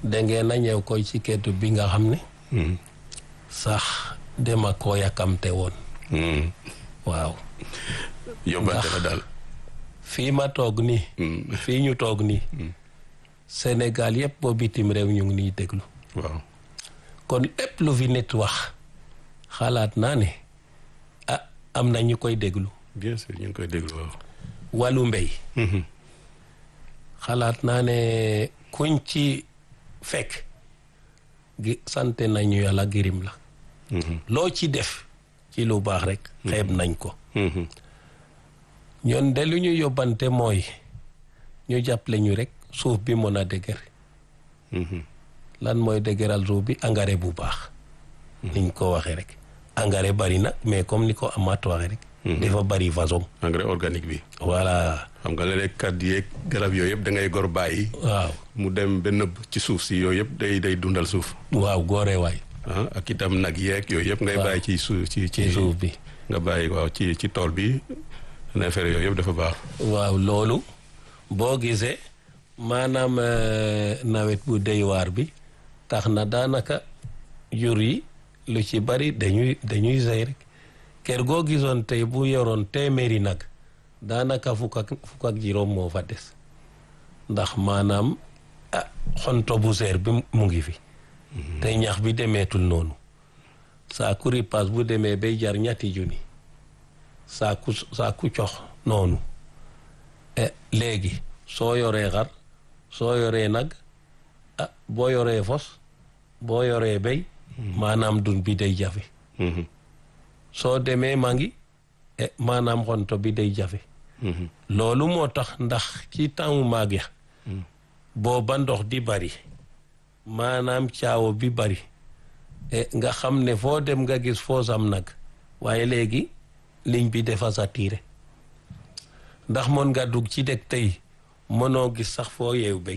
dangeen a ñëw koy ci keetu bi nga xam ne sax dema koo yàkkamte woon waaw yóbbante la daal fii ma toog nii fii ñu toog nii Sénégal yëpp boo bitim réew ñu ngi niy déglu waaw kon lépp lu fi nit wax xalaat naa ne ah am na ñu koy déglu bien sûr ñu ngi koy déglu waaw wàllu mbéy xalaat naa ne kuñ ci fekk gi sante nañu yàlla girim la loo ci def ci lu baax rek xeeb nañ ko ñoon de lu ñu yóbbante mooy ñu jàppale ñu rek suuf bi mën a dëgër lan mooy dëgëral suuf bi engrais bu baax niñ ko waxee rek engrais bari na mais comme ni ko amaat waxee rek dafa bari façon engrais organique bi voilà xam nga léeg-léeg kat yeeg garab yooyu yëpp da ngay gor bàyyi waaw mu dem ba nëbb ci suuf si yooyu yëpp day day dundal suuf waaw góore waay ah ak itam nag yeeg yooyu yëpp ngay bàyyi ci suuf ci ci suuf bi nga bàyyi waaw ci ci tool bi neefere yooyu yëpp dafa baax waaw loolu boo gisee maanaam nawet bu dey waar bi tax na daanaka jur yi lu ci bari dañuy dañuy sey rek kër goo gisoon tey bu yoroon téeméeri nag daanaka fukk ak fukk ak juróom moo fa des ndax maanaam ah xonto bu seer bi mu ngi fi te ñax bi demeetul noonu saaku ripaas bu demee bay jar ñetti junni saaku saaku cox noonu léegi soo yoree xar soo yoree nag ah boo yoree fos boo yoree béy maanaam dun bi day jafe soo demee maa ngi maanaam xonto bi day jafe loolu moo tax ndax ci temps maag ya booba ndox di bari maanaam caawo bi bari nga xam ne foo dem nga gis foo sam nag waaye léegi ligne bi dafa saturé ndax mën nga dugg ci dëkk tey mënoo gis sax foo yeew béy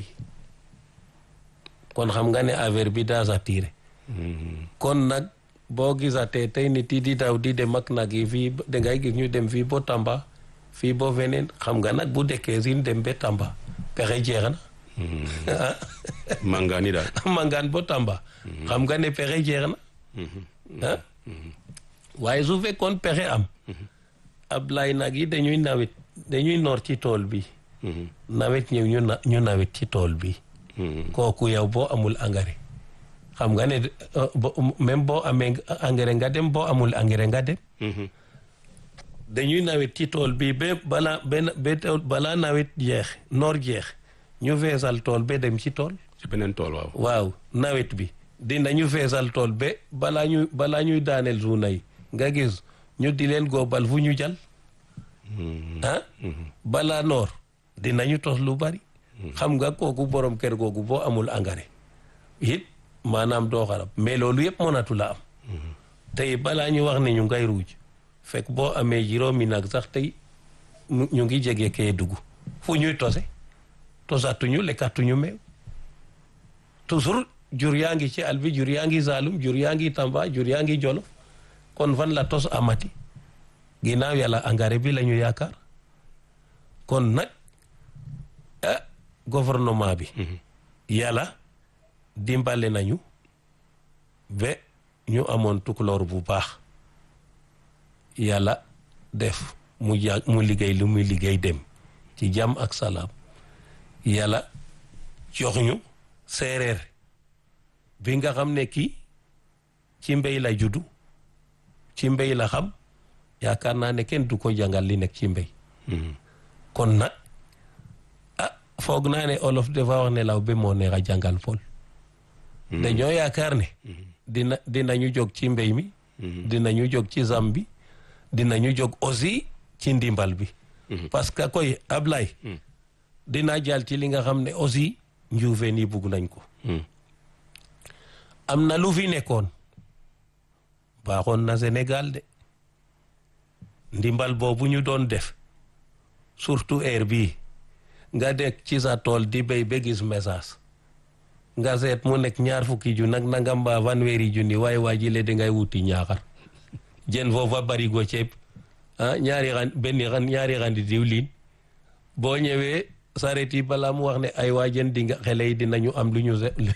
kon xam nga ne affaire bi daa saturé kon nag boo gisatee tey nit yi di daw di dem ak nag yi fii dangay gis ñu dem fii bo Tamba fii bo feneen xam nga nag bu dëkkee sin dem ba Tamba pexe jeex na mangaan yi daal mangaan bo Tamba xam nga ne pexe jeex na ah waaye su fekkoon pexe am Ablaye nag yi dañuy nawet dañuy noor ci tool bi nawet ñëw ñu ñu nawet ci tool bi kooku yow boo amul engrais xam nga ne même boo amee engrais nga dem boo amul engrais nga dem dañuy nawet ci tool bi ba balaa benn ba balaa nawet jeex noor jeex ñu feesal tool ba dem ci tool ci beneen tool waaw waaw nawet bi dinañu feesal tool ba balaa ñuy balaa ñuy daaneel suuna yi nga gis ñu di leen góobal fu ñu jal ah balaa noor dinañu tos lu bari xam nga kooku borom kër googu boo amul engrais it maanaam doo xarab mais loolu yëpp mënatu la am tey balaa ñu wax ne ñu ngay ruuj fekk boo amee juróomi nag sax tey ñu ngi jege kee dugg fu ñuy tose tosatuñu lekkatuñu meew toujours jur yaa ngi ci àll bi jur yaa ngi Saalum jur yaa ngi Tamba jur yaa ngi Jolof kon fan la tos amati ginnaaw yàlla engrais bi la ñu yaakaar kon nag ah gouvernement bi yàlla dimbale nañu ba ñu amoon tukulóor bu baax yàlla def mu ja mu liggéey lu muy liggéey dem ci jàmm ak salaam yàlla jox ñu séeréer bi nga xam ne kii ci mbéy la juddu ci mbéy la xam yaakaar naa ne kenn du ko jàngal li nekk ci mbéy kon nag ah foog naa ne olof dafa wax ne law ba moo neex a jàngal fol dañoo yaakaar ne dina dinañu jóg ci mbéy mi dinañu jóg ci zam bi dinañu jóg aussi ci ndimbal bi parce que koy Ablaye dinaa jàll ci li nga xam ne aussi njuufeen yi bugg nañ ko am na lu fi nekkoon baaxoon na Sénégal de ndimbal boobu ñu doon def surtout heure bii nga dekk ci sa tool di béy ba gis message nga seet mu nekk ñaar fukki ju nag nangam mbaa fanweeri junni waaye waa ji le dangay wuti ñaaxar jën foofa barigo ceeb ah ñaari xan benn xan ñaari xandi diwlin boo ñëwee saret yi balaa mu wax ne ay waa jën di nga xele yi dinañu am lu ñu